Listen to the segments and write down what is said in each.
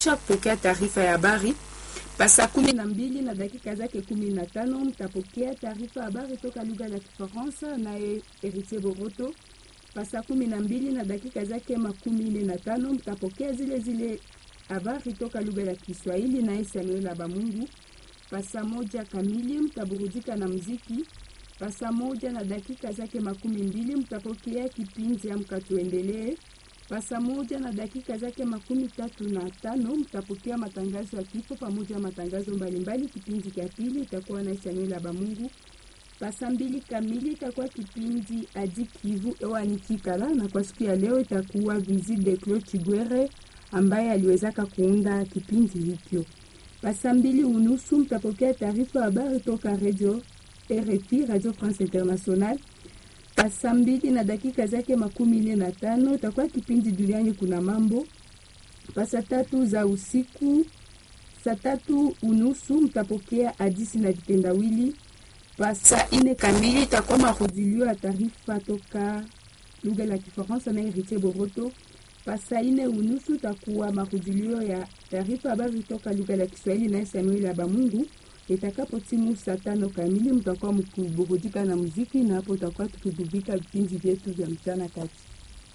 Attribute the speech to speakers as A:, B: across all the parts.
A: kupokea taarifa ya habari pa saa kumi na mbili na dakika zake kumi na tano mtapokea taarifa ya habari toka lugha la Kifaransa naye Heritier Boroto. Pa saa kumi na mbili na dakika zake makumi nne na tano mtapokea zile zile habari toka lugha la Kiswahili naye Samuel Abamungu. Pa saa moja kamili mtaburudika na mziki. Pa saa moja na dakika zake makumi mbili mtapokea kipindi Amka Tuendelee. Pa saa moja na dakika zake makumi tatu na tano mtapokea matangazo ya kifo pamoja na matangazo mbalimbali. Kipindi cha pili itakuwa na Samuel Abamungu. Pa saa mbili kamili itakuwa kipindi Adi Kivu ewani Kikala, na kwa siku ya leo itakuwa visite de Claude Chigwere ambaye aliwezaka kuunda kipindi hikyo. Pa saa mbili unusu mtapokea taarifa ya habari toka radio RFI, Radio France International. Pa saa mbili na dakika zake makumi nne na tano itakuwa kipindi duniani kuna mambo. Pa saa tatu za usiku, saa tatu unusu mtapokea hadisi na vitendawili. Pa saa ine kamili itakuwa marudilio ya taarifa toka lugha la Kifaransa na Heritier Boroto. Pa saa ine unusu itakuwa marudilio ya taarifa habari toka lugha la Kiswahili na Samuel Abamungu. Itakapo timu saa tano kamili mtakuwa mkiburudika na muziki, na hapo utakuwa tukibubika vipindi vyetu vya mchana kati.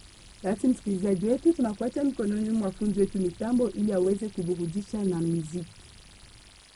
A: Basi msikilizaji wetu, tunakuacha mikononi mwa fundi wetu mitambo ili aweze kuburudisha na muziki.